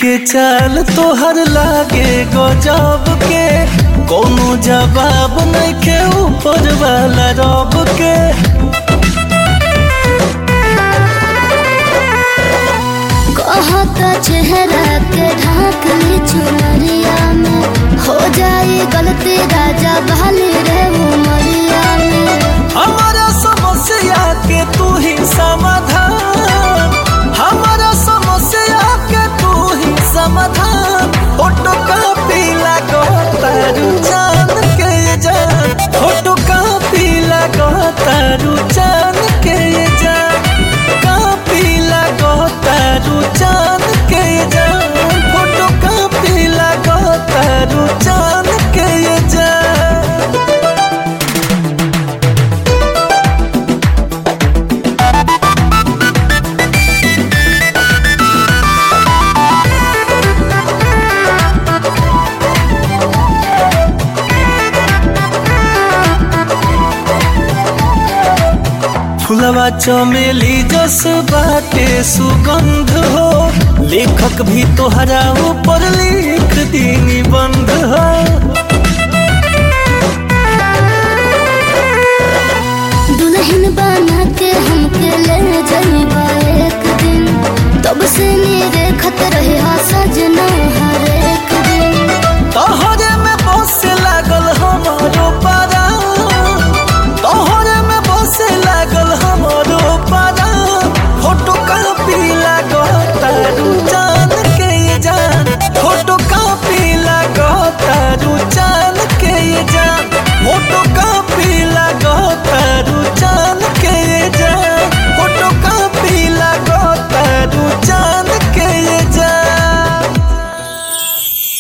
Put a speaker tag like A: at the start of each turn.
A: के चाल तोहर लागे गजब के कोनो जवाब नइखे ऊपर वाला रब के
B: कहता चेहरा के ढाक ली चुनरिया में हो जाए गलती राजा बहाली रे उमरिया में
A: हमारा समस्या के तू ही समाधान हमारा समस्या के तू ही समाधान फोटो कॉपी लगो तारू जान के जान फोटो कॉपी लगो तारू जान के जान कॉपी लगो तारू जान के जान फोटो कॉपी लगो तारू जान के जान फुलवा चमेली जस बाटे सुगंध हो लेखक भी तोहरा ऊपर लिख दी निबंध हो
B: दुल्हन बना के हमके ले जाइबा एक दिन तब से मेरे खत रहे हा सजन